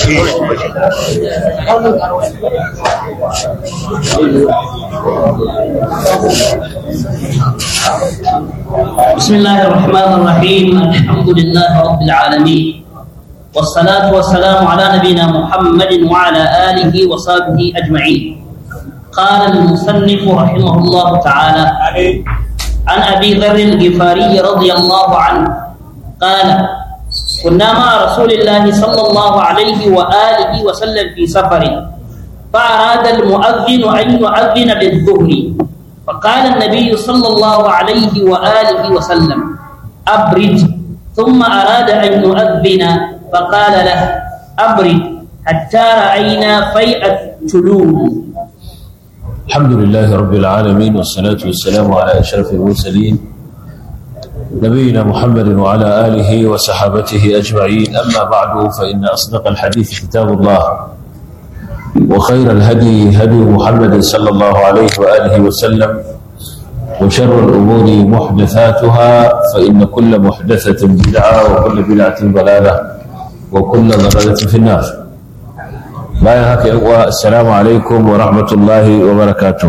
بسم الله الرحمن الرحيم الحمد لله رب العالمين والصلاة والسلام على نبينا محمد وعلى آله وصحبه أجمعين قال المصنف رحمه الله تعالى عن أبي ذر الغفاري رضي الله عنه قال كنا مع رسول الله صلى الله عليه وآله وسلم في سفر فأراد المؤذن أن يؤذن بالظهر فقال النبي صلى الله عليه وآله وسلم أبرد ثم أراد أن يؤذن فقال له أبرد حتى رأينا فيء التلوم الحمد لله رب العالمين والصلاة والسلام على أشرف المرسلين نبينا محمد وعلى آله وصحابته أجمعين أما بعد فإن أصدق الحديث كتاب الله وخير الهدي هدي محمد صلى الله عليه وآله وسلم وشر الأمور محدثاتها فإن كل محدثة بدعة وكل بدعة ضلالة وكل ضلالة في النار bayan haka yan uwa assalamu alaikum wa rahmatullahi wa barakatuh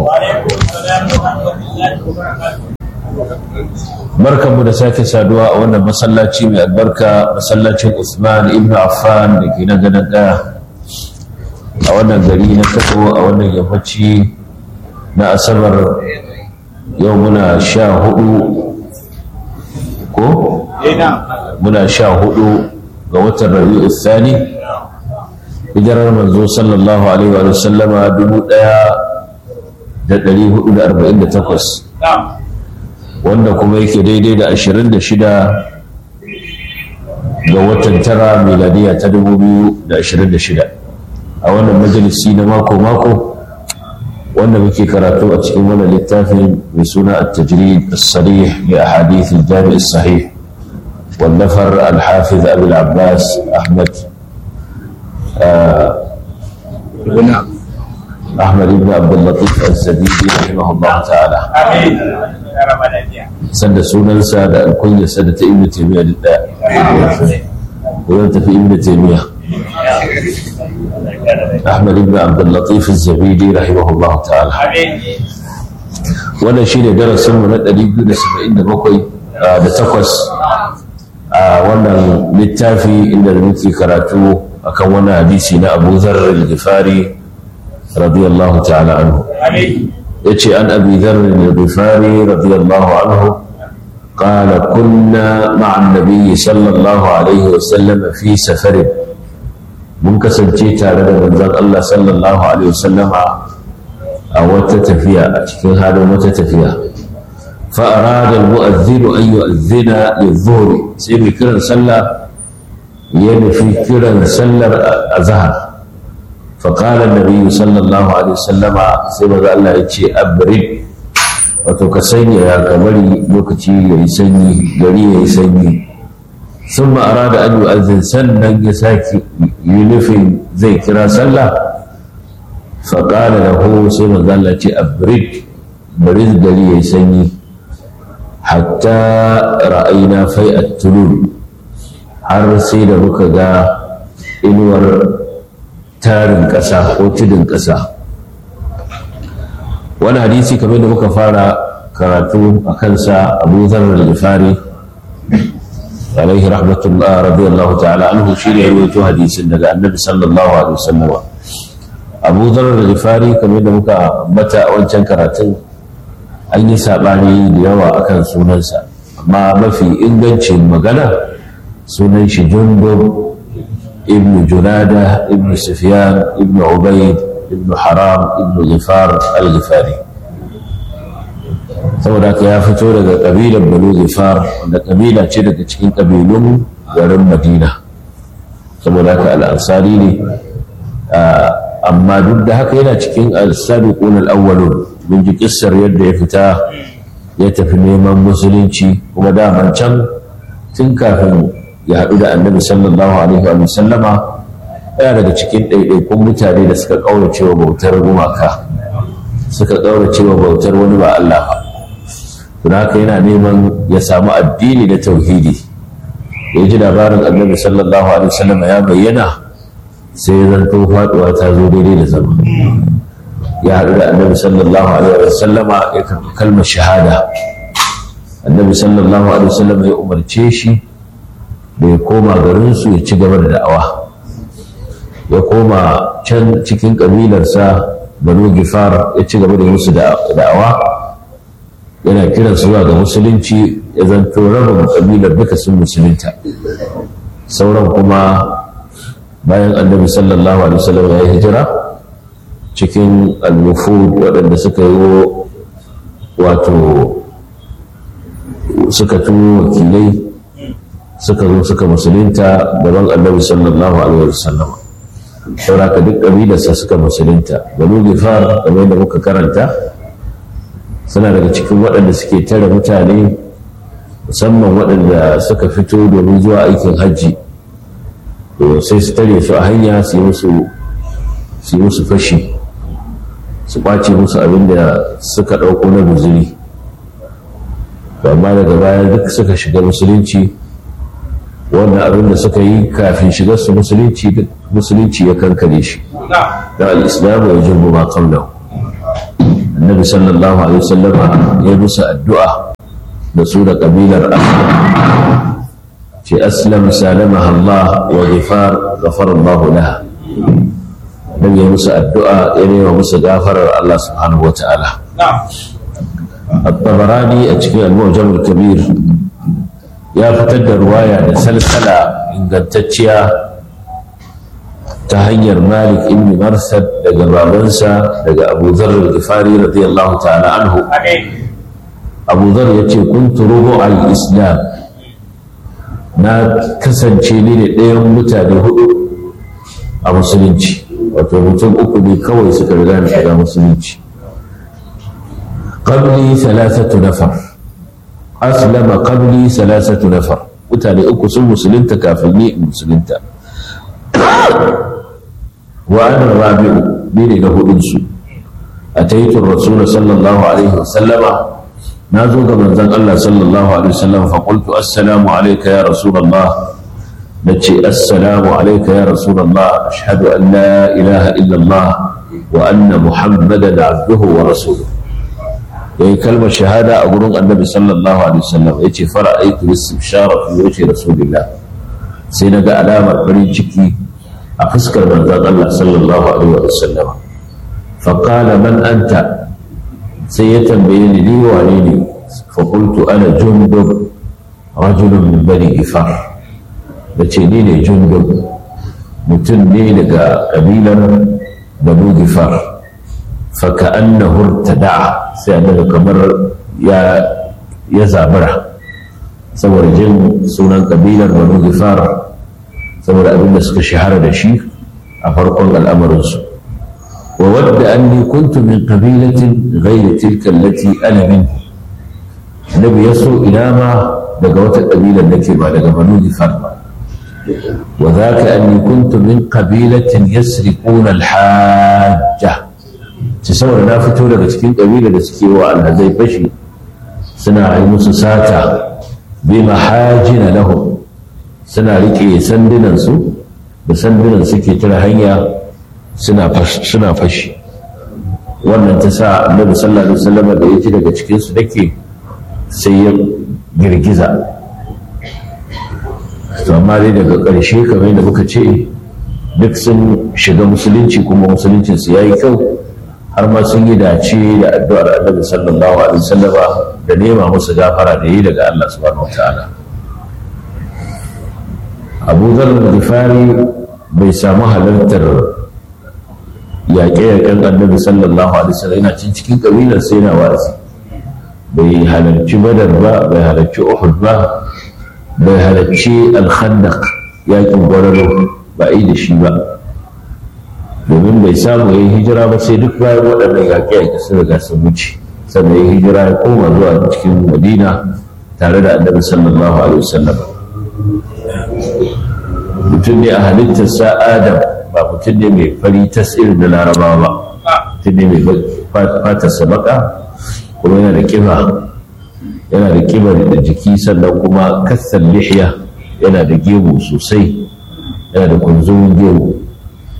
barkanmu da sake saduwa a wannan masallaci mai albarka masallacin Usman ibn Affan da ke nan gadon daya a wannan gari na Kano a wannan yammaci na asabar yau muna sha hudu ko? muna sha hudu ga watan rabi'u thani hijirar manzo sallallahu alaihi wa sallama dubu daya da dari hudu da arba'in da takwas wanda kuma yake daidai da ashirin da shida ga watan tara miladiya ta dubu biyu da ashirin da shida a wannan majalisi na mako-mako wanda muke karatu a cikin wannan littafin mai suna at-tajrid as-sarih li ahadith al-jami' as-sahih والنفر الحافظ أبي العباس أحمد أحمد بن عبد اللطيف الزبيدي رحمه الله تعالى سند سنن سادة الكل سادة ابن تيمية لله وانت في ابن تيمية أحمد بن عبد اللطيف الزبيدي رحمه الله تعالى wannan shi ne darasinmu na 277 da takwas a wannan littafi inda da muke karatu akan wani hadisi na Abu Dharr al-Ghifari radiyallahu ta'ala anhu yace an Abi Dharr al-Ghifari radiyallahu anhu قال كنا مع النبي صلى الله عليه وسلم في سفر mun kasance tare da manzon Allah sallallahu alaihi wasallam a wata tafiya a cikin halin wata tafiya fa arada al-mu'adhdhin an yu'adhdhina lidh-dhuhr sai mai kiran sallah ya nufi kiran sallar azhar fa qala an-nabi sallallahu alaihi wasallam sai manzon Allah ya ce abrid wato ka sanya ya kamari lokaci yayi sanyi gari yayi sanyi ثم أراد أن يؤذن سنة يساكي ينفي زي كرا صلى فقال له سيما قال لك أبرد برد لي يسني حتى رأينا في التلول har sai da muka ga inuwar tarin ƙasa ko tudun ƙasa wani hadisi kamar da muka fara karatu a kansa abu zarar da fari عليه رحمة الله رضي الله تعالى عنه شيء يروي حديث daga النبي صلى الله عليه وسلم أبو ذر الغفاري كما yadda muka mata a wancan karatun an yi saɓani da yawa akan sunansa amma mafi ingancin magana sunan shi jundub ibn junada ibn sufyan ibn ubayd ibn haram ibn ghifar al-ghifari saboda ka ya fito daga ƙabilar banu zifar wanda ƙabila ce daga cikin ƙabilun garin madina saboda ka al'ansari ne amma duk da haka yana cikin al-sabiqun al-awwalun mun ji kissar yadda ya fita ya tafi neman musulunci kuma daman can tun kafin ya haɗu da annabi sallallahu alaihi wa sallama yana daga cikin ɗaiɗaikun mutane da suka ƙaurace wa bautar gumaka suka ƙaurace wa bautar wani ba Allah ba don haka yana neman ya samu addini da tauhidi ya ji labarin annabi sallallahu alaihi wasallam ya bayyana sai zanto faduwa ta zo daidai da zama ya haɗu da annabi sallallahu alaihi wasallama ya karɓi kalmar shahada annabi sallallahu alaihi wasallama ya umarce shi da ya koma garinsu ya ci gaba da da'awa ya koma can cikin ƙabilarsa banu gifar ya ci gaba da musu da'awa yana kiran su zuwa ga musulunci ya zanto rabin ƙabilar duka sun musulunta sauran kuma bayan annabi sallallahu alaihi wasallam ya yi hijira cikin al-wufud waɗanda suka yi wato suka tuwo wakilai suka zo suka musulunta gaban annabi sallallahu alaihi wasallam sauraka duk ƙabilarsa suka musulunta banu gifar kamar da muka karanta suna daga cikin waɗanda suke tare mutane musamman waɗanda suka fito domin zuwa aikin hajji sai su tare su a hanya su yi musu fashi su ɓace musu abin da suka ɗauko na guzuri amma daga baya duk suka shiga musulunci wannan abin da suka yi kafin shigar su musulunci duk musulunci ya kankare shi da al'islamu ya jirgu ma kamlau annabi sallallahu alaihi wasallama ya musu addu'a da su da ƙabilar aslam ce aslam salamaha Allah wa ghifar ghafara Allah laha dan ya musu addu'a ya nema musu gafarar Allah subhanahu wa ta'ala الطبراني أتكي المعجم الكبير ya fitar da ruwaya da salsala ingantacciya ta hanyar malik ibn marsad daga babansa daga abu zarar gifari radiyallahu ta'ala anhu abu zar ya ce kuntu rubu al-islam na kasance ni ne ɗayan mutane hudu a musulunci wato mutum uku ne kawai suka riga na shiga musulunci qabli thalathatu nafar aslama qabli thalathatu nafar mutane uku sun musulunta kafin ni in musulunta wa ana rabi'u ni ne na hudun su ataitu rasul sallallahu alaihi wasallama na zo ga manzon Allah sallallahu alaihi wasallam fa qultu assalamu alayka ya rasulullah nace assalamu alayka ya rasulullah ashhadu an la ilaha illa allah wa anna muhammadan abduhu wa rasuluhu yayi kalmar shahada a gurin annabi sallallahu alaihi wasallam yace fara'aitu istibshara fi wajhi rasulillah sai naga alamar farin ciki a fuskar manzon Allah sallallahu alaihi wasallam fa qala man anta sai ya tambaye ni ni wane ne fa qultu ana jundub rajulun min bani ifar nace ni ne jundub mutum ne daga kabilar banu gifar فكأنه ارتدع سيادة كمر يا يا زابرة سور جن سنن قبيلة بنو غفار سور أبن سك شهر دشي أفرق الأمر وود أني كنت من قبيلة غير تلك التي أنا منه النبي يسوع إلى ما دقوت القبيلة التي ما دقى بنو غفار وذاك أني كنت من قبيلة يسرقون الحاجة ci saboda na fito daga cikin ƙabila da suke wa alhazai fashi suna yi musu sata bi mahajina lahum suna rike sandunansu da sandunan suke tara hanya suna fashi wannan ta sa annabi sallallahu alaihi wasallam da ya ji daga cikin su dake sai ya girgiza to amma dai daga ƙarshe kamar da muka ce duk sun shiga musulunci kuma musuluncinsu ya yi kyau har ma sun yi dace da addu'ar annabi sallallahu alaihi wasallam da nema musu gafara da yi daga Allah subhanahu wataala Abu Dharr Ghifari bai samu halartar yaƙe-yaƙen annabi sallallahu alaihi wasallam yana cin cikin kabilar sai na wa'azi bai halarci Badar ba bai halarci Uhud ba bai halarci Al-Khandaq yaƙin Gwararo ba yi da shi ba domin bai samu ya yi hijira ba sai duk bayan waɗannan yaƙe-yaƙe sun riga sun wuce sannan ya hijira ya koma zuwa cikin madina tare da annabi sallallahu alaihi wasallam mutum ne a halittar sa adam ba mutum ne mai fari tas irin na larabawa ba mutum ne mai fatar sa baka kuma yana da kiba yana da kiba da jiki sannan kuma kassar lihiya yana da gemu sosai yana da kunzumin gemu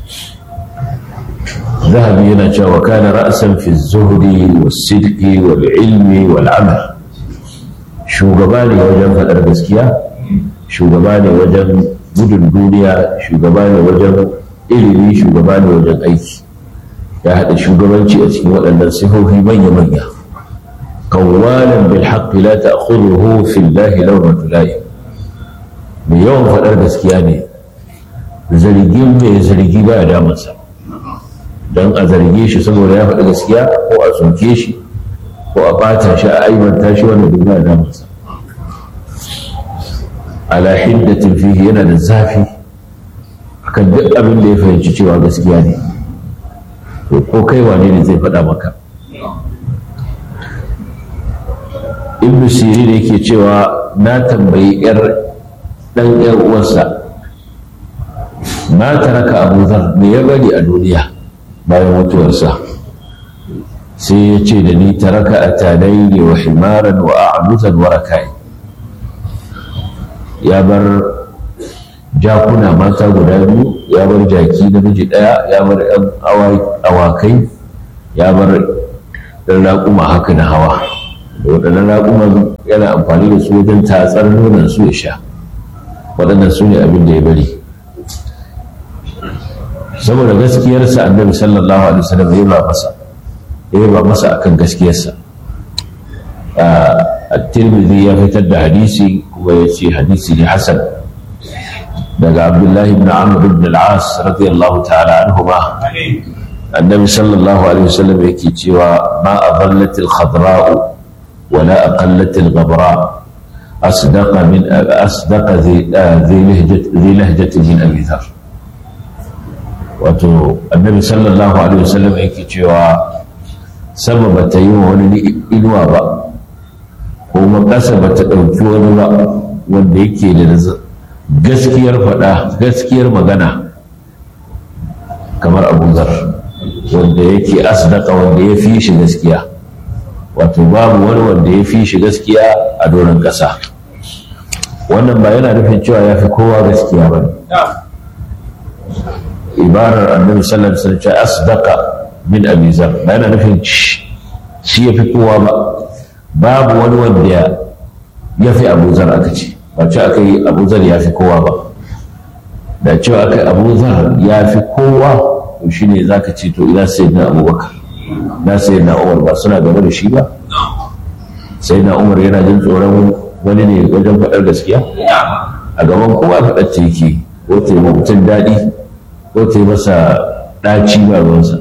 zahabi yana cewa kana ra'san fi zuhdi was-sidqi wal-ilmi wal-amal shugaba ne wajen faɗar gaskiya shugaba ne wajen gudun duniya shugaba ne wajen ilimi shugaba ne wajen aiki ya haɗa shugabanci a cikin waɗannan sifofi manya-manya kawwalan bil haqqi la ta'khudhuhu fi llahi lawmatu la'i mai yawan faɗar gaskiya ne zargin mai zargi ba ya damansa don a zarge shi saboda ya faɗi gaskiya ko a soke shi ko a ɓata shi a aibanta shi wanda duk ba ya damansa ala hiddatin fihi yana da zafi akan duk abin da ya fahimci cewa gaskiya ne to ko kai wane ne zai faɗa maka ibn sirin yake cewa na tambayi yar dan yar uwarsa na taraka abu zar me ya bari a duniya bayan mutuwarsa sai ya ce da ni taraka a tanayi wa himaran wa a'amutan wa rakai ya bar jakuna mata guda biyu ya bar jaki namiji ɗaya ya bar yan awakai ya bar ɗan raƙuma haka na hawa da waɗannan raƙuman yana amfani da su wajen tatsar nonon su ya sha waɗannan su ne abin da ya bari saboda gaskiyarsa annabi sallallahu alaihi wasallam ya ba masa ya ba masa akan gaskiyarsa at-tirmidhi ya fitar da hadisi kuma ya ce hadisi ne hasan daga abdullahi ibn amr ibn al-as radiyallahu ta'ala anhuma annabi sallallahu alaihi wasallam yake cewa ma adallat al-khadra'u ولا أقلت الغبراء أصدق من أصدق ذي ذي لهجة ذي لهجة من أبي ذر wato annabi sallallahu alaihi wasallam yake cewa sama ba ta yi wa wani inuwa ba kuma ƙasa ba ta ɗauki wani ba wanda yake da gaskiyar faɗa gaskiyar magana kamar abu zar wanda yake asdaka wanda ya fi shi gaskiya wato babu wani wanda ya fi shi gaskiya a doron ƙasa wannan ba yana nufin cewa ya fi kowa gaskiya ba ne ibarar annabi sallallahu alaihi wasallam asdaqa min abi zar ba yana nufin shi ya fi kowa ba babu wani wanda ya fi abu zar aka ce ba ce aka yi abu zar ya fi kowa ba da cewa aka yi abu zar ya fi kowa to shine zaka ce to ina sayyidina abubakar na sai na umar ba suna gaba da shi ba sai na umar yana jin tsoron wani ne wajen faɗar gaskiya a gaban kowa faɗar ce yake ko ta yi mutum daɗi ko ta yi masa ɗaci ba ruwansa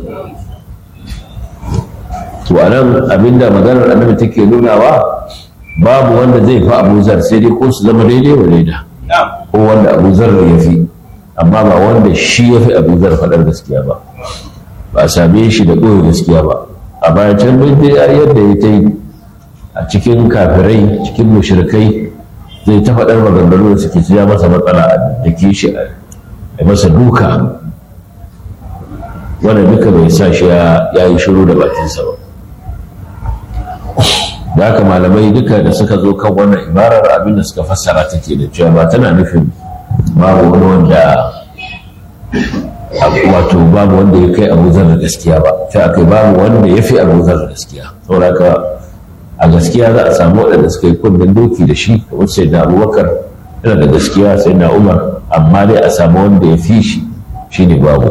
to a nan abinda maganar annabi take nunawa babu wanda zai fi abuzar sai dai ko su zama daidai wa daida ko wanda abuzar ya fi amma ba wanda shi ya fi abuzar faɗar gaskiya ba ba a same shi da ɓoye gaskiya ba a bayan can dai yadda ya ta yi a cikin kafirai cikin mushrikai zai ta faɗar maganganu da suke ya masa matsala da ke shi a masa duka wanda duka bai sa shi ya yi shiru da bakinsa ba da haka malamai duka da suka zo kan wannan ibarar abinda suka fassara take da cewa ba tana nufin babu wani wanda wato babu wanda ya kai abuzar da gaskiya ba sai akai babu wanda ya fi abuzar da gaskiya saboda ka a gaskiya za a samu waɗanda suka yi kundin doki da shi kamar sai na abubakar yana da gaskiya sai na umar amma dai a samu wanda ya fi shi shi ne babu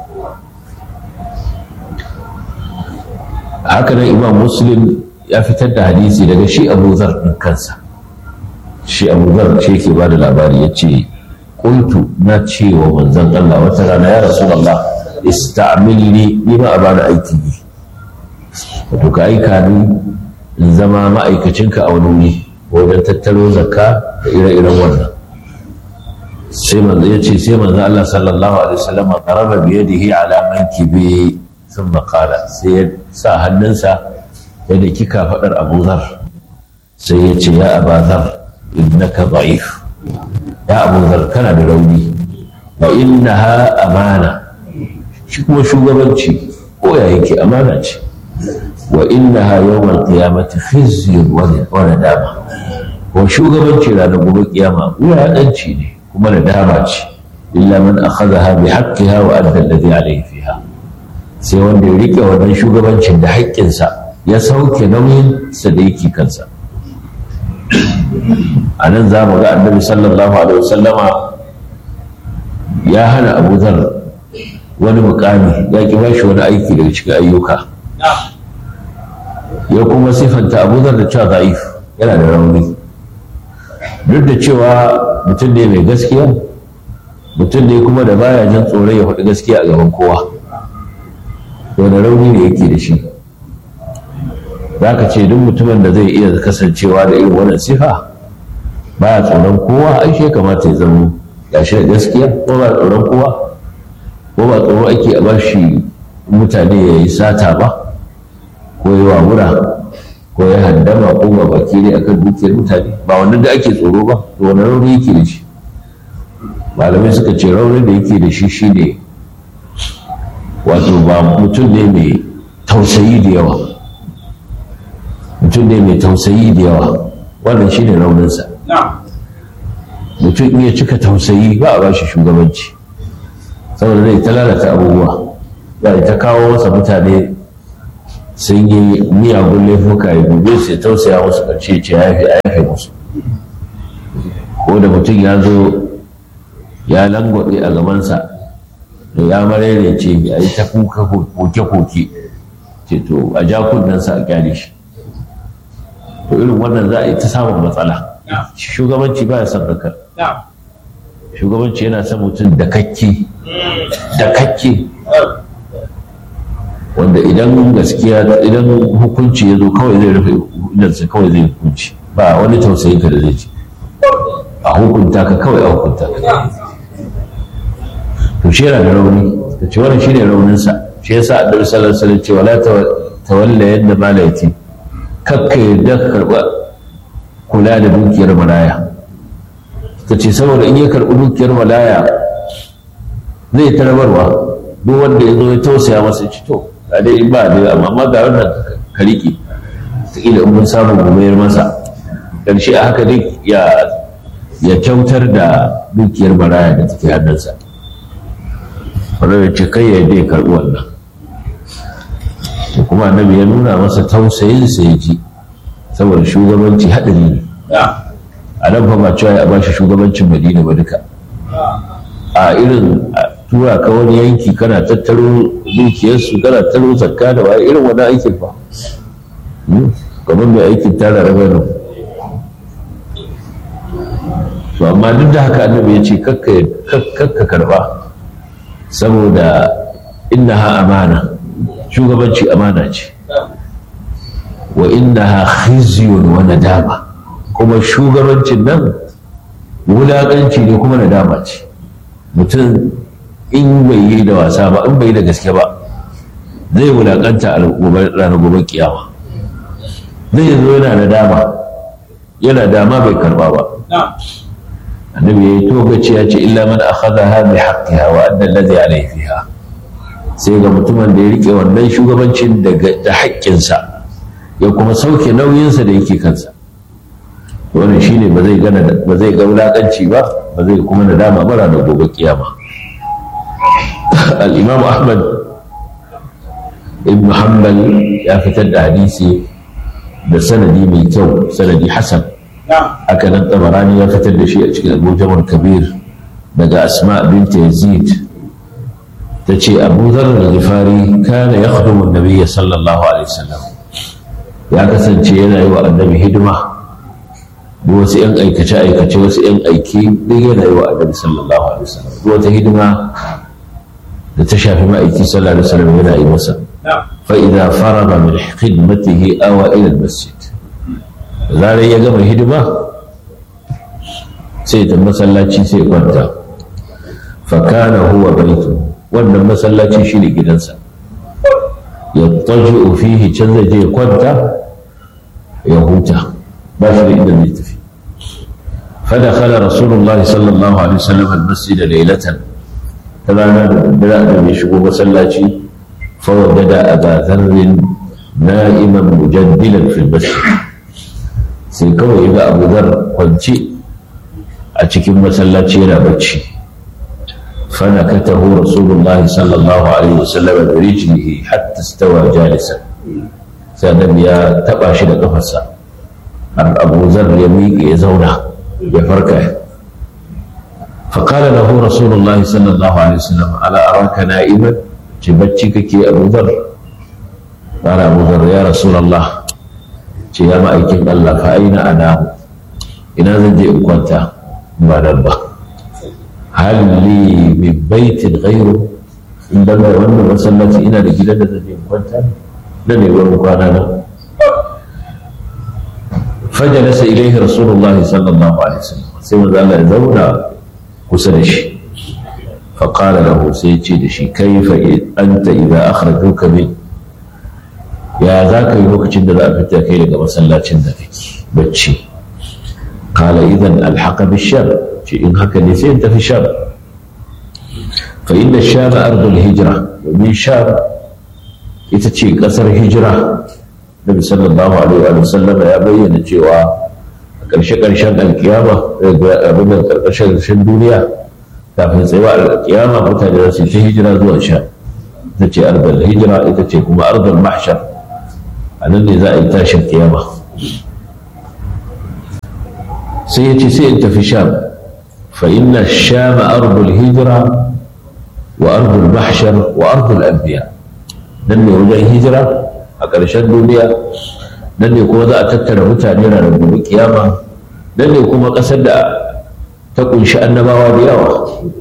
haka nan imam muslim ya fitar da hadisi daga shi abuzar ɗin kansa shi abuzar shi ke ba da labari ya ce qultu na ce wa manzon Allah wata rana ya rasulullah ista'milni ni ma a bani aiki ne wato ka aika ni in zama ma'aikacinka a wani wuri wajen tattaro zakka da ire-iren wannan sai manzo ya ce sai manzo Allah sallallahu alaihi wasallam qaraba bi yadihi ala mankibi thumma qala sai ya sa hannunsa ya da kika fadar Abu Zar sai ya ce ya Abu Zar innaka da'if ya Abu Zar kana da rauni wa innaha amana shi kuma shugabanci ko ya yake amana ce wa innaha yawmal qiyamati khizyun wa nadama ko shugabanci ranar gobe kiyama wulaƙanci ne kuma nadama ce illa man akhadha bi haqqiha wa adda alladhi alayhi fiha sai wanda ya riƙe wannan shugabancin da haƙƙinsa ya sauke nauyinsa da yake kansa a nan za mu ga annabi sallallahu alaihi wasallama ya hana abu zar wani mukami ya ki ba shi wani aiki daga cikin ayyuka ya kuma siffanta abu zar da cewa za'if yana da rauni duk da cewa mutum ne mai gaskiya mutum ne kuma da baya jin tsoron ya faɗi gaskiya a gaban kowa wani rauni ne yake da shi za ka ce duk mutumin da zai iya kasancewa da irin wannan sifa baya tsoron kowa ai shi kamata ya zama gashi da gaskiya ko ba tsoron kowa ko ba tsoro ake a ba shi mutane ya yi sata ba ko ya wawura ko ya haddama ko ba baki ne akan dukiyar mutane ba wannan da ake tsoro ba to wani rauni yake da shi malamai suka ce raunin da yake da shi shine wato ba mutum ne mai tausayi da yawa mutum ne mai tausayi da yawa wannan shine rauninsa mutum iya cika tausayi ba a bashi shugabanci saboda zai ta lalata abubuwa za ta kawo masa mutane sun yi miyagun laifuka ya gobe sai tausaya musu ƙarshe ce ya yafe musu ko da mutum ya zo ya langwabe a gabansa da ya marere ce ya yi ta kuka koke-koke ce to a ja kunnensa a kyale shi to irin wannan za a yi ta samun matsala shugabanci ba ya son haka shugabanci yana son mutum da kakke da kakke wanda idan gaskiya idan hukunci ya zo kawai zai rufe idansa kawai zai hukunci ba wani tausayin ka da zai ci a hukunta ka kawai a hukunta ka to shi yana da rauni da ce wannan shine rauninsa shi yasa annabi sallallahu alaihi wasallam ce wala tawalla yadda malaiti kakka yadda ka karba kula da dukiyar malaya ta ce saboda in ya karɓi dukiyar malaya zai ta rabarwa duk wanda ya zo ya tausaya masa ci to ga dai ba da amma ga wannan ka riƙe in mun samu gomayar masa ƙarshe a haka dai ya ya kyautar da dukiyar malaya da take hannunsa wanda ya ce kai ya dai karɓi wannan kuma annabi ya nuna masa tausayin sa ya ji saboda shugabanci haɗari ne a nan fa ba cewa a bashi shugabancin madina ba duka a irin tura ka wani yanki kana tattaro dukiyarsu kana tattaro zakka da waye irin wani aikin fa kamar mai aikin tara rabanu to amma duk da haka annabi ya ce kakka karba saboda innaha amana shugabanci amana ce wa innaha khizyun wa nadama kuma shugabancin nan wulaƙanci ne kuma nadama ce mutum in bai yi da wasa ba in bai yi da gaske ba zai wulaƙanta a ranar gobe kiyama zai zo yana nadama yana dama bai karba ba annabi ya yi togaci ya ce illa man akhadha bi haqqiha wa adda alladhi alayhi fiha sai ga mutumin da ya rike wannan shugabancin da haƙƙinsa ya kuma sauke nauyinsa da yake kansa wannan shine ba zai gana ba zai ga wulakanci ba ba zai kuma nadama bara da gobe kiyama al-imam ahmad ibn hanbal ya fitar da hadisi da sanadi mai kyau sanadi hasan haka nan tabarani ya fitar da shi a cikin al kabir daga asma bint yazid ta ce abu zarar al-ghifari kana yakhdumu an-nabiy sallallahu alaihi wasallam ya kasance yana yi wa annabi hidima da wasu 'yan aikace-aikace wasu 'yan aiki duk yana yi wa annabi sallallahu alaihi wasallam duk wata hidima da ta shafi ma'aiki sallallahu alaihi wasallam yana yi masa fa idza faraga min khidmatihi awa ila masjid zarar ya gama hidima sai ta masallaci sai kwanta fa kana huwa baitu wannan masallaci shine gidansa yattaji'u fihi can zai je kwanta ya huta ba shi da inda zai tafi فدخل رسول الله صلى الله عليه وسلم المسجد ليلة فلانا بلا أن يشبه مسلاتي فوجد أبا ذر نائما مجدلا في المسجد سيكون إذا أبو ذر قنتي أتكي مسلاتي لا بتشي فنكته رسول الله صلى الله عليه وسلم برجله حتى استوى جالسا سنن يا تبا شي da kafarsa har Abu Zar ya miƙe ya zauna ya farka فقال له رسول الله صلى الله عليه وسلم ألا أراك نائما تبتشكك يا أبو ذر قال أبو ذر يا رسول الله يا مأيكين الله فأين أنام إن زنجي كنت ما نبه هل لي من بيت غيره عندما يوانا مسلتي إنا لجلد زنجي كنت لن يقول مكاننا فجلس إليه رسول الله صلى الله عليه وسلم سيما ذا الله يزونا كسدش فقال له سيتي دشي كيف أنت إذا أخرجوك من يا ذاك يوك جند ذا أفتى كي لك مسلا جند فيك بتشي قال إذا الحق بالشام إن هكذا أنت في الشام فإن الشام أرض الهجرة ومن شام يتشي قصر هجرة Nabi sallallahu alaihi wa sallam ya bayyana cewa a ƙarshe-ƙarshen alkiyama abin da ƙarshe-ƙarshen duniya kafin tsayawa alkiyama mutane za su ta hijira zuwa sha ita ce ardal hijira ita ce kuma ardal mahshar a nan ne za a yi tashin kiyama sai ya ce sai in tafi sham fa inna sham ardul hijira wa ardul mahshar wa ardul anbiya nan ne wajen hijira a ƙarshen duniya nan ne kuma za a tattara mutane na gobe kiyama nan ne kuma ƙasar da ta ƙunshi annabawa da yawa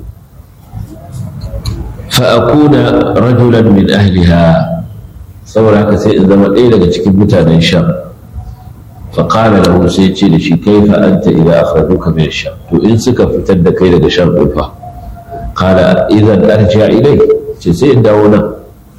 fa'akuna rajulan min ahliha saboda haka sai in zama ɗaya daga cikin mutanen sham faƙala da sai ce da shi kai fa anta idan akhrajuka min sham to in suka fitar da kai daga sham ɗin fa qala idan arja ilai ce sai in dawo nan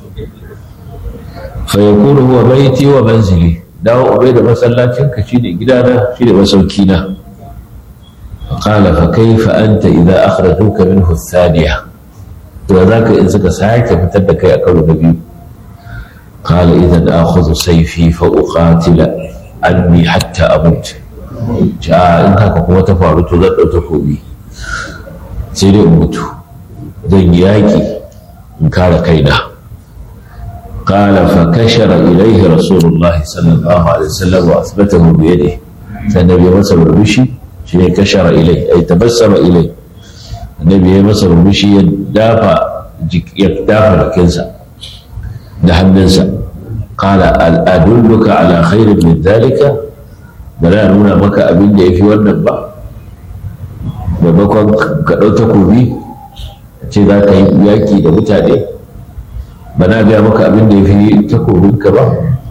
فيكون هو بيتي ومنزلي داو أبيد مسلاتين كشيني جدانا شيني مسوكينا فقال فكيف أنت إذا أخرجوك منه الثانية وذاك إن سك ساعك فتدك يا قول النبي قال إذا آخذ سيفي فأقاتل عني حتى أموت جاء إن كان قوة فارت ذات تكوبي سيدي أموت ذن ياكي إن كان كينا قال فكشر إليه رسول الله صلى الله عليه وسلم وأثبته بيده فالنبي مصر البشي شيء كشر إليه أي تبسم إليه النبي مصر البشي يدافع يدافع لكنسا دحم ننسى قال أدلك على خير من ذلك بلا نونا مكا أبين دي في والنبا maimakon ka ɗau takobi ce za ka yi yaƙi da mutane ba na gaya maka abin da ya fi takobinka ba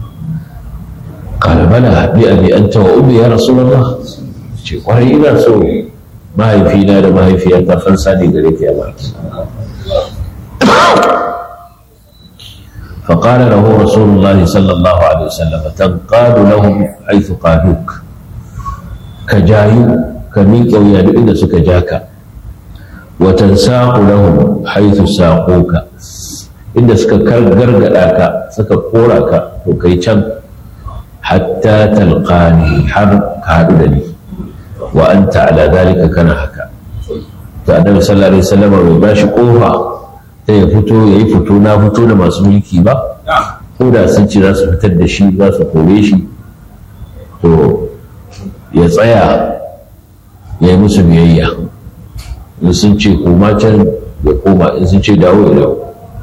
ƙala bala bi abi anta wa ummi ya rasulullah ce kwarai ina so mahaifina da mahaifiyata fansa ne gare ka ya baki فقال له رسول الله صلى الله عليه وسلم تنقاد لهم حيث قادوك كجايو كميك ويا إن سكجاك وتنساق لهم حيث ساقوك inda suka gargada ka suka kora ka to kai can hatta talqani har ka haɗu da ni wa anta ala dalika kana haka to annabi sallallahu alaihi wasallam bai ba shi kofa ta ya fito ya yi fito na fito da masu mulki ba ko da sun ce za su fitar da shi za su kore shi to ya tsaya ya yi musu biyayya in sun ce koma can ya koma in sun ce dawo ya dawo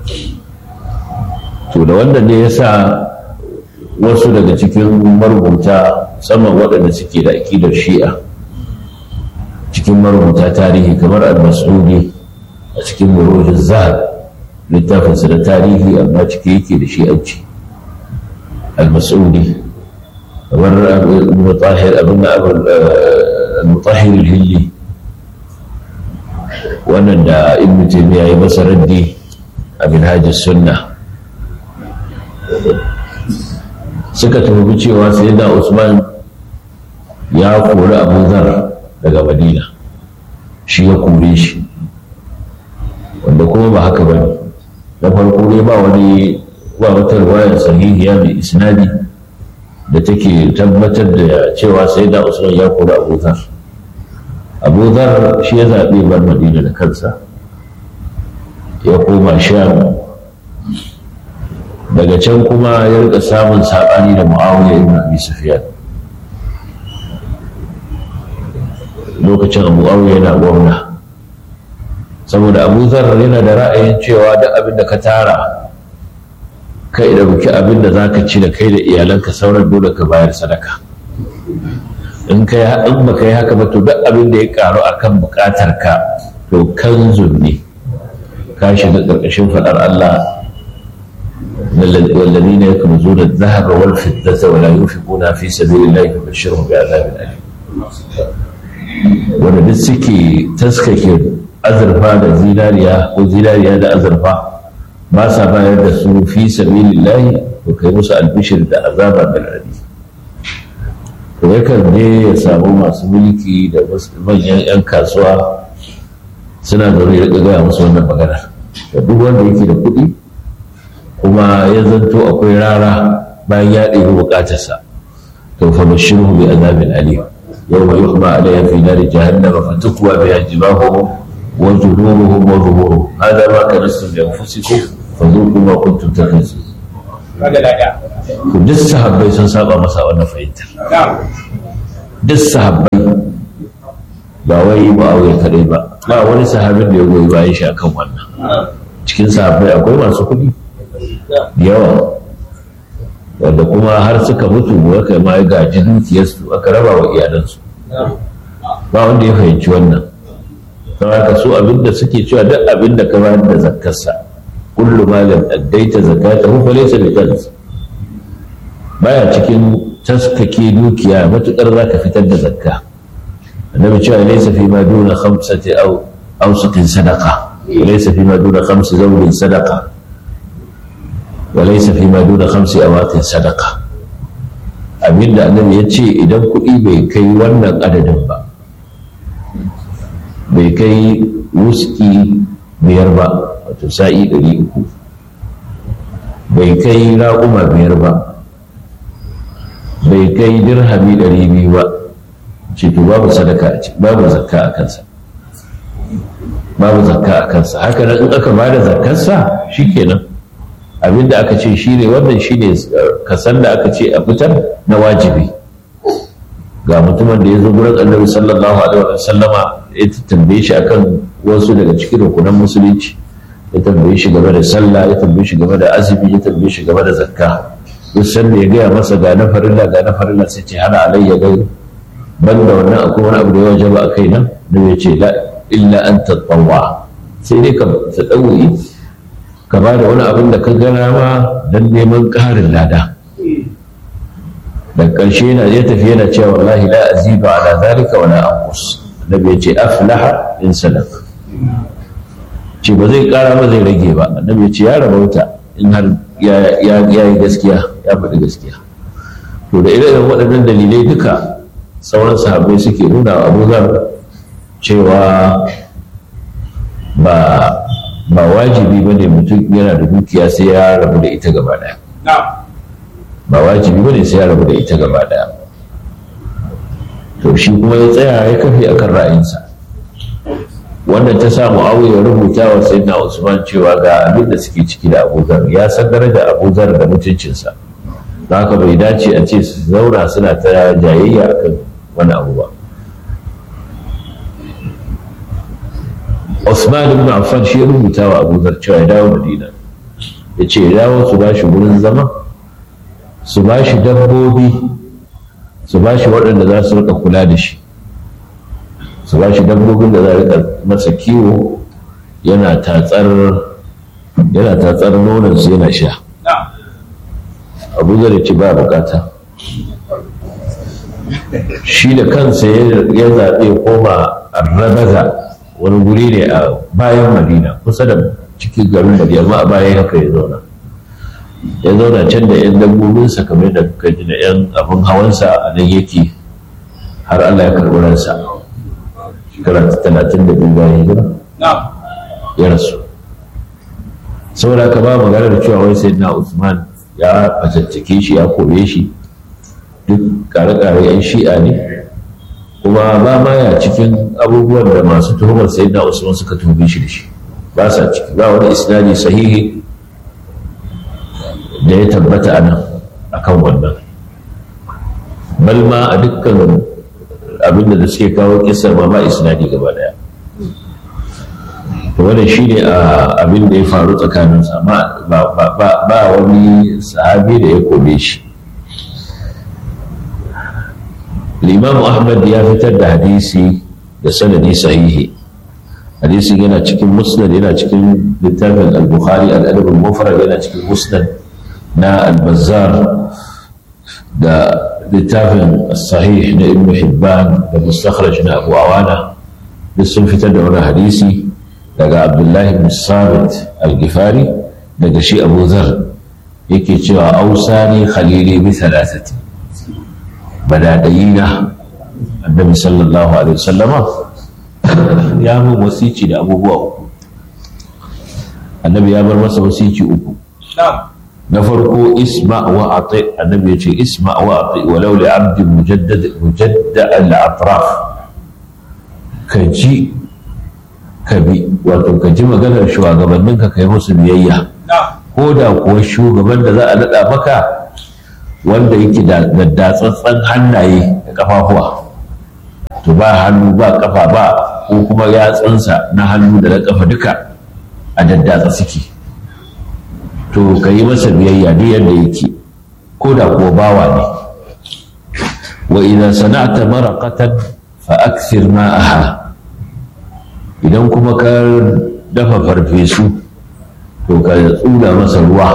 to da wannan ne ya sa wasu daga cikin marubuta musamman waɗanda suke da aƙidar shi'a cikin marubuta tarihi kamar al-mas'udi a cikin murojin zahar littafinsa da tarihi amma cike yake da shi'anci al-mas'udi kamar al-mutahir abin al-mutahir al-hilli wannan da ibn taymiya ya masa raddi a minhajus sunna suka tuhumi cewa sai da usman ya kori abu zar daga madina shi ya kore shi wanda kuma ba haka ba ne na farko ne ba wani ba wata ruwayar sahihiya mai isnadi da take tabbatar da cewa sai da usman ya kori abu zar abu zar shi ya zaɓe bar madina da kansa ya koma sham daga can kuma ya rika samun saɓani da mu'awiyar ibn abi sufyan lokacin abu mu'awiyar yana gwamna saboda abu zarar yana da ra'ayin cewa duk abin da ka tara kai da buki abin da za ka ci da kai da iyalanka sauran dole ka bayar sadaka in kai in baka yi haka ba to duk abin da ya karu akan bukatar ka to kanzun ne ka shiga karkashin fadar Allah والذين يكنزون الذهب والفضة ولا ينفقونها في سبيل الله فبشرهم بعذاب أليم wanda duk suke taskake azurfa da zinariya ko zinariya da azurfa ba sa bayar da su fi sabilillahi to kai musu albishir da azaba da radi to yakan je ya samu masu mulki da manyan 'yan kasuwa suna zaune ya gaya musu wannan magana da duk wanda yake da kuɗi kuma ya zanto akwai rara bayan ya ɗebi buƙatarsa to fa bashiru bi azabin alim yawma yuhma alayha fi nari jahannam fa tukwa biha jibahuhum wa junubuhum wa zuhuruhum hadha ma kanastum li anfusikum fadhuqu ma kuntum taknizun duk sahabbai sun saba masa wannan fahimtar duk sahabbai ba wai mu'awiyar kadai ba ba wani sahabin da ya goyi bayan shi akan wannan cikin sahabbai akwai masu kuɗi yawa wanda kuma har suka mutu aka ma ya gaji dukiyarsu aka raba wa iyalansu ba wanda ya fahimci wannan don haka su abinda suke cewa duk abinda ka bayar da zakkarsa kullu malam addaita zakatahu fa laysa bi kanz baya cikin taskake dukiya matukar zaka fitar da zakka annabi cewa laysa fi ma duna khamsati aw awsatin sadaqa laysa fi ma duna khamsi zawlin sadaqa وليس فيما دون خمس أواق صدقة abin da annabi ya ce idan kuɗi bai kai wannan adadin ba bai kai wuski biyar ba wato sa'i ɗari uku bai kai raƙuma biyar ba bai kai dirhami ɗari biyu ba ce to babu sadaka babu zakka a kansa babu zakka a kansa haka nan in aka bada zakkarsa shikenan abinda aka ce shi ne wannan shi ne kasan da aka ce a fitar na wajibi ga mutumin da ya zo gurin annabi sallallahu alaihi wa sallama ya tambaye shi akan wasu daga cikin rukunan musulunci ya tambaye shi game da sallah ya tambaye shi game da azumi ya tambaye shi game da zakka duk sanda ya gaya masa ga na farilla ga na farilla sai ce hana alayya gai banda wannan akwai wani abu da ya wajaba a kai nan da ya ce la illa an tatawwa sai dai ka tsaɗauyi ka ba da wani abin da ka gana ma don neman ƙarin lada da ƙarshe yana ya tafi yana cewa wallahi la azidu ala zalika wala anqus annabi ya ce aflaha in sadaq ce ba zai ƙara ba zai rage ba annabi ya ce ya rabauta in har ya yi gaskiya ya faɗi gaskiya to da irin waɗannan dalilai duka sauran sahabbai suke nuna wa abu cewa ba ba wajibi ba ne mutum yana da dukiya sai ya rabu da ita gaba daya ba wajibi ba ne sai ya rabu da ita gaba daya to shi kuma ya tsaya ya kafe akan ra'ayinsa wannan ta sa mu'awiya rubuta wa sayyidina usman cewa ga abin da suke ciki da abuzar ya san daraja abuzar da mutuncinsa haka bai dace a ce su zauna suna ta jayayya akan wani abu ba Usman ibn Affan shi rubuta wa Abu Dhar cewa ya dawo Madina ya ce ya dawo su bashi wurin zama su bashi dabbobi su bashi waɗanda za su rika kula da shi su bashi dabbobin da za rika masa kiwo yana tatsar yana tatsar nonon su yana sha Abu Dhar ya ce ba bukata shi da kansa ya zaɓe koma arrabaza wani guri ne a bayan madina kusa da cikin garin madina amma a bayan haka ya zauna ya zauna can da yan dabbobinsa kamar da kuka ji da yan abin hawansa a nan yake har allah ya karɓi ransa shekara talatin da biyu bayan hijira ya rasu saboda haka ba magana da cewa wai sai na usman ya fatattake shi ya kore shi duk kare-kare yan shi'a ne kuma ba ma ya cikin abubuwan da masu tuhumar sai na usman suka tuhume shi da shi ba sa ciki ba wani isnadi sahihi da ya tabbata a nan akan wannan bal ma a dukkan abinda da suke kawo kisar ma ba isnadi gaba daya to wannan shine abin da ya faru tsakanin sa ba wani sahabi da ya kome shi Imam Ahmad ya fitar da hadisi da sanadi sahihi hadisi yana cikin musnad yana cikin littafin al-bukhari al-adab al-mufrad yana cikin musnad na al-bazzar da littafin sahih na ibn hibban da mustakhraj na abu awana duk sun fitar da wani hadisi daga abdullahi bin sabit al-gifari daga shi abu zar yake cewa ausani khalili bi thalathati badadayina annabi sallallahu alaihi wasallama ya mun wasici da abubuwa uku annabi ya bar masa wasici uku na farko isma wa ati annabi ya ce isma wa ati walau li abdi mujaddad mujadda al atraf ka ji ka bi wato ka ji maganar shugabannin ka kai musu biyayya ko da kuwa shugaban da za a nada maka wanda yake da datsattsan hannaye da kafafuwa to ba hannu ba kafa ba ko kuma yatsunsa na hannu da na kafa duka a daddatsa suke to ka yi masa biyayya duk yadda yake ko da kuwa bawa ne wa idan sana'ta maraqatan fa akthir ma'aha idan kuma ka dafa farfesu to ka tsula masa ruwa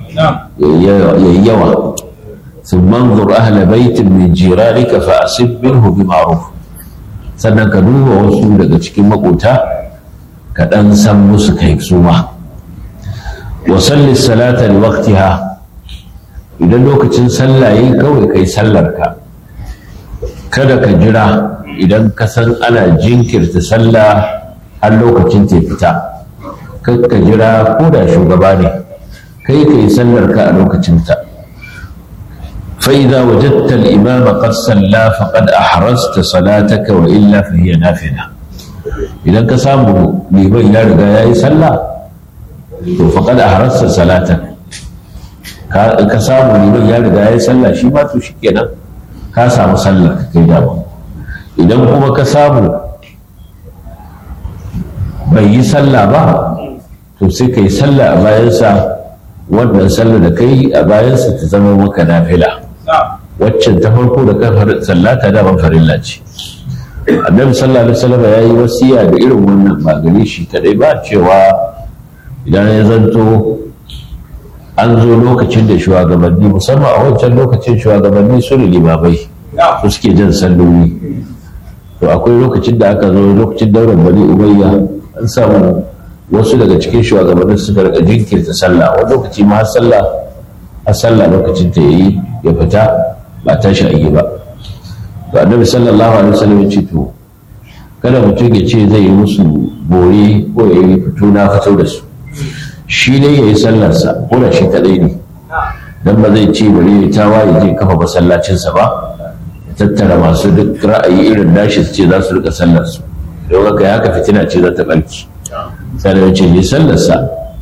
yayi yawa ثم انظر أهل بيت من جيرانك فأصب منه بمعروف sannan ka duba wasu daga cikin makota ka ɗan san musu kai su ma wa salli salata li waqtiha idan lokacin sallah yayi kawai kai sallar ka kada ka jira idan ka san ana jinkirta sallah har lokacin ta fita kar ka jira ko da shugaba ne kai kai sallar ka a lokacin ta فإذا وجدت الإمام قد صلى فقد أحرزت صلاتك وإلا فهي نافلة إذا كسامه لمن يرجع يصلى فقد أحرزت صلاتك كسامه لمن يرجع يصلى شي ما تشكينا كسام صلى كي دابا إذا كما كسامه bai yi sallah ba to sai ka yi sallah a bayansa wannan sallah da kai a bayansa ta zama maka nafila waccan ta farko da kan sallata da ban farilla ce annabi sallallahu alaihi wasallam ya yi wasiya da irin wannan ba gare shi kadai ba cewa idan ya zanto an zo lokacin da shugabanni musamman a wancan lokacin shugabanni su ne limamai su suke jan salloli to akwai lokacin da aka zo lokacin daular bani umayya an samu wasu daga cikin shugabannin suka rika jinkirta sallah wani lokaci ma har sallah har sallah lokacin ta yayi ya fita ba tashi a yi ba to annabi sallallahu alaihi wasallam ya ce to kada mutum ya ce zai yi musu bore ko ya yi fito na fito da su shi ne ya yi sallarsa ko da shi kadai ne dan ba zai ce bari ya tawa ya je kafa masallacinsa ba ya tattara masu duk ra'ayi irin nashi su ce za su rika sallarsu don haka haka fitina ce za ta barki sai da ce yi sallarsa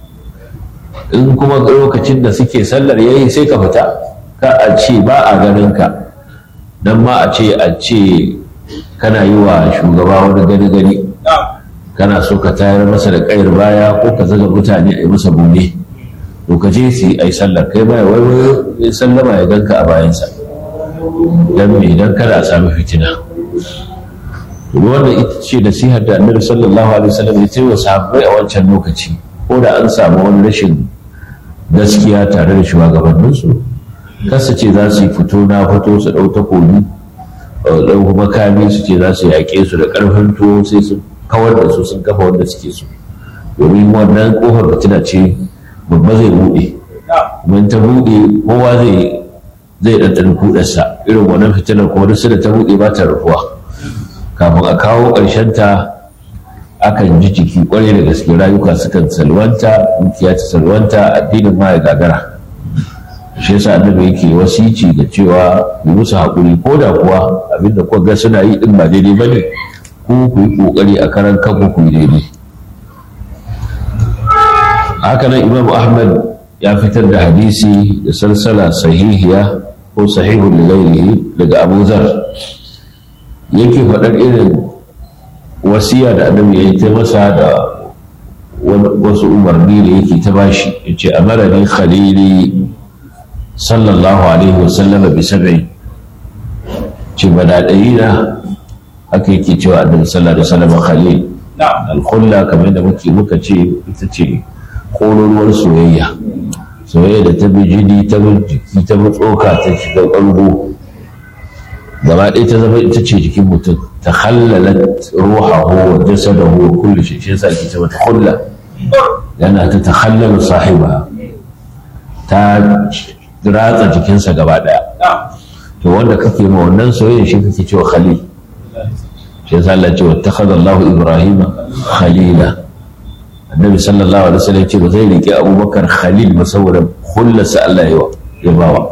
in kuma lokacin da suke sallar yayi sai ka fita ka a ce ba a ganin ka dan ma a ce a ce kana yi wa shugaba wani gani gani kana so ka tayar masa da kayar baya ko ka zaga mutane a yi masa bune to ka je su yi sallar kai baya wai wai sallama ya ganka a bayansa dan me dan kada a sami fitina wannan ita ce nasihar da annabi sallallahu alaihi wasallam ya ce wa sahabbai a wancan lokaci ko da an samu wani rashin gaskiya tare da shugabanninsu kasa ce za su yi fito na fito su ɗau takobi ɗau makami su ce za su yaƙe su da ƙarfin tuwo sai su kawar da su sun kafa wanda suke so domin wannan ƙofar fitina ce babba zai buɗe kuma ta buɗe kowa zai zai ɗanɗana kuɗarsa irin wannan fitinar kuma duk da ta buɗe ba ta rufuwa kafin a kawo ta akan ji jiki kwarai da gaske rayuka sukan salwanta dukiya ta salwanta addinin ma ya gagara shi yasa annabi yake wasici da cewa yi musu haƙuri ko da kuwa abinda kuka ga suna yi din ba daidai bane ku ku yi kokari a karan kanku ku yi daidai haka nan imam ahmad ya fitar da hadisi da salsala sahihiya ko sahihun lilairihi daga abu zar yake faɗar irin wasiya da annabi ya yi ta masa da wasu umarni da yake ta bashi ya ce amarani khalili sallallahu alaihi wasallama bi sab'i ce badaɗayi na haka yake cewa annabi sallallahu alaihi wasallama khalil alkhulla kamar da muke muka ce ita ce kololuwar soyayya soyayya da ta bi jini ta bi jiki ta bi tsoka ta shiga ƙargo gaba ɗaya ta zama ita ce jikin mutum ta hallalat ruhahu wa jasadahu wa kulli shi shi yasa ake ce mata khulla yana ta takhallalu sahiba ta ratsa jikinsa gaba ɗaya to wanda kake ma wannan soyayya shi kake cewa khalil shi yasa Allah ce wattakhadha Allah Ibrahim khalila annabi sallallahu alaihi wasallam ce ba zai rike Abubakar khalil ba saboda kullasa Allah ya bawa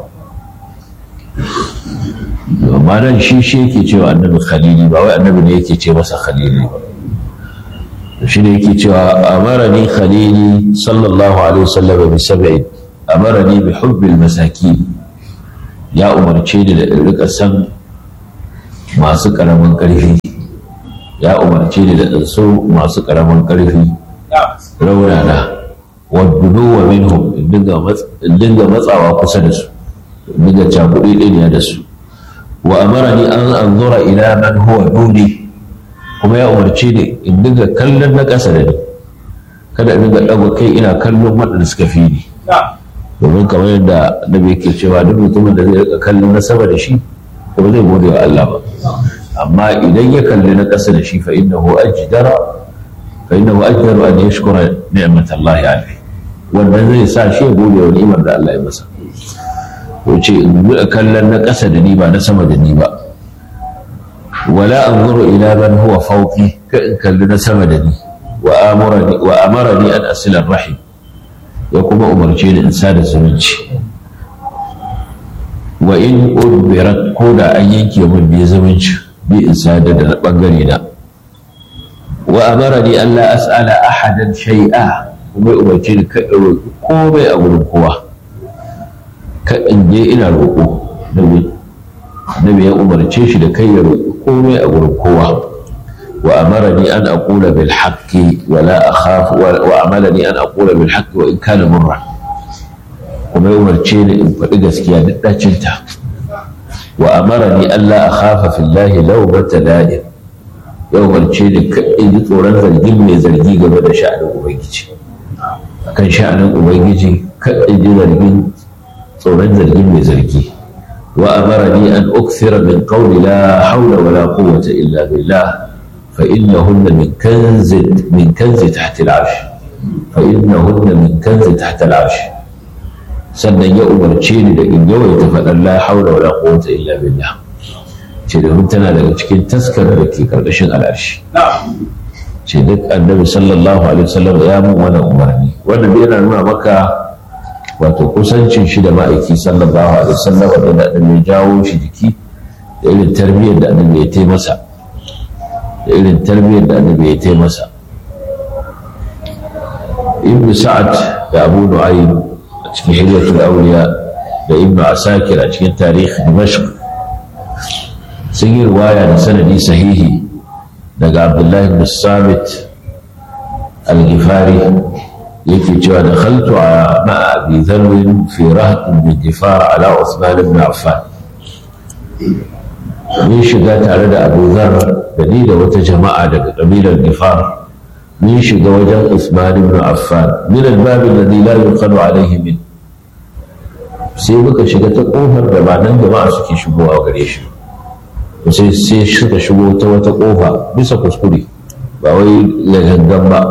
amma nan shi shi yake cewa annabi khalili ba wai annabi ne yake ce masa khalili ba shi ne yake cewa amarani khalili sallallahu alaihi wasallam bi sab'in amarani bi hubbil masakin ya umarce ni da rika san masu karamin karfi ya umarce ni da ɗansu masu ƙaramin ƙarfi raunana wadda wa minhum in dinga matsawa kusa da su in dinga cakuɗi ɗiniya da su wa amara ni an anzura ila man huwa duni kuma ya umarce ni in dinga kallon na ƙasa da ni kada in dinga ɗaga kai ina kallon waɗanda suka fi ni domin kamar yadda nabi yake cewa duk mutumin da zai rika kallon na sama da shi kuma zai gode wa Allah ba amma idan ya kalli na ƙasa da shi fa innahu ajdara fa innahu ajdaru an yashkura ni'mat Allah alayhi wannan zai sa shi ya gode wa ni'imar da Allah ya masa ko ce in bi kallon na ƙasa da ni ba na sama da ni ba wala anzuru ila man huwa fawqi ka in kalli na sama da ni wa amurani wa amarani an asila rahim ya kuma umarce ni in sada zumunci wa in udbirat ko da an yanke min bi zumunci bi in sadar da bangare na wa amarani an la as'ala ahadan shay'a kuma umarci ni ka roƙi komai a gurin kowa ka in je ina roƙo nabi ya umarce shi da kai ya roƙi komai a gurin kowa wa amarani an aqula bil haqqi wa la akhaf wa amalani an aqula bil haqqi wa in kana murra kuma ya umarce ni in faɗi gaskiya duk dacinta wa amarani Allah a khafa fillahi lawbata la'im ya umarce ni in ji tsoron zargin mai zargi game da sha'anin ubangiji akan sha'anin ubangiji in ji zargin tsoron zargin mai zargi wa amarani an ukthira min qawli la hawla wa la quwwata illa billah fa innahunna min kanzi min kanzi tahta al-arsh fa innahunna min kanzi tahta al-arsh sannan ya umarce ni da in yawaita faɗar la haula wala quwwata illa billah ce domin tana daga cikin taskar da ke karkashin al'arshi ce duk annabi sallallahu alaihi wasallam ya mun wannan umarni wannan yana nuna maka wato kusancin shi da ma'aiki sallallahu alaihi wasallam da da mai jawo shi jiki da irin tarbiyyar da annabi ya tai masa da irin tarbiyyar da annabi ya tai masa ibn sa'ad da abu nu'aym cikin hilyatul auliya da ibn asakir a cikin tarihi dimashq sun yi riwaya da sanadi sahihi daga abdullahi ibn samit al-gifari yake cewa da khaltu a ma'a abi dharwin fi rahatin bin gifar ala usman ibn affan mun shiga tare da abu zar da ni da wata jama'a daga kabilar gifar mun shiga wajen usman ibn affan min al-bab alladhi la yuqalu alayhi min sai muka shiga ta kofar da ba nan jama'a suke shigowa gare shi sai sai suka shigo ta wata kofa bisa kuskure ba wai ya gangan ba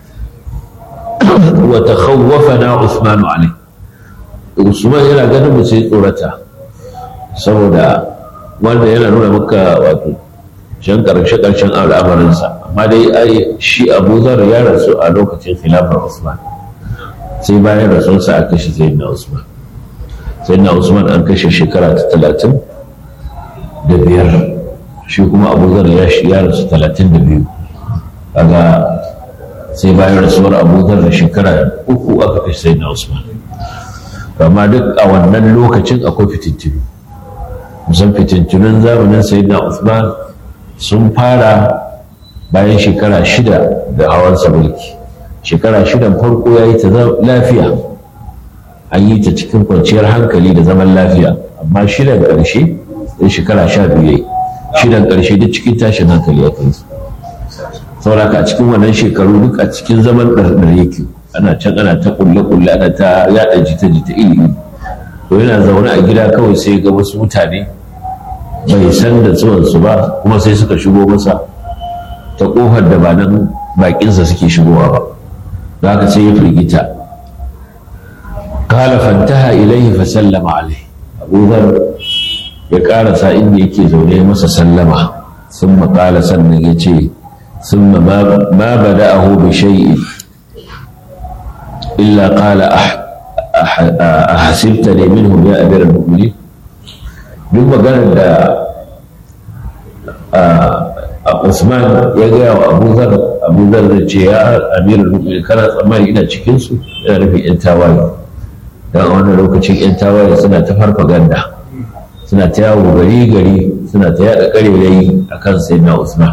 wa takhawwafana Usman alai Usman yana ganin mu sai tsorata saboda wanda yana nuna maka wato shan karshe karshen al'amarinsa amma dai ai shi Abu Zar ya rasu a lokacin khilafar Usman sai bayan rasunsa aka kashe Sayyidina Usman sai na usman an kashe shekara ta talatin da biyar shi kuma abu zar ya ya rasu talatin da biyu kaga sai bayan rasuwar abu da shekara uku aka kashe sai na usman amma duk a wannan lokacin akwai fitintunu musan fitintunun zamanin sai na usman sun fara bayan shekara shida da hawansa mulki shekara shidan farko ya yi ta lafiya an yi ta cikin kwanciyar hankali da zaman lafiya amma shidan ƙarshe da shekara sha biyu yayi shidan ƙarshe duk cikin tashin hankali ya kai su sauraka a cikin wannan shekaru duk a cikin zaman ɗarɗar yake ana can ana ta kulle-kulle ana ta yaɗa jita-jita ilimi to yana zaune a gida kawai sai ga wasu mutane bai san da zuwansu ba kuma sai suka shigo masa ta ƙofar da ba nan baƙinsa suke shigowa ba da haka sai ya firgita kala fantaha ilaihi fa sallama alaihi abu zar ya karasa inda yake zaune masa sallama sun maƙala sannan ya ce ثم ما ما بدأه بشيء إلا قال أح أح أحسبتني منهم يا أمير المؤمنين duk maganar da Usman ya gaya wa Abu Zar Abu Zar zai ce ya Amirul Mu'minin kana tsammani ina cikin su ina nufin yan tawaye dan a wannan lokacin yan tawaye suna ta farfaganda suna ta yawo gari gari suna ta yada karerayi akan sayyidina Usman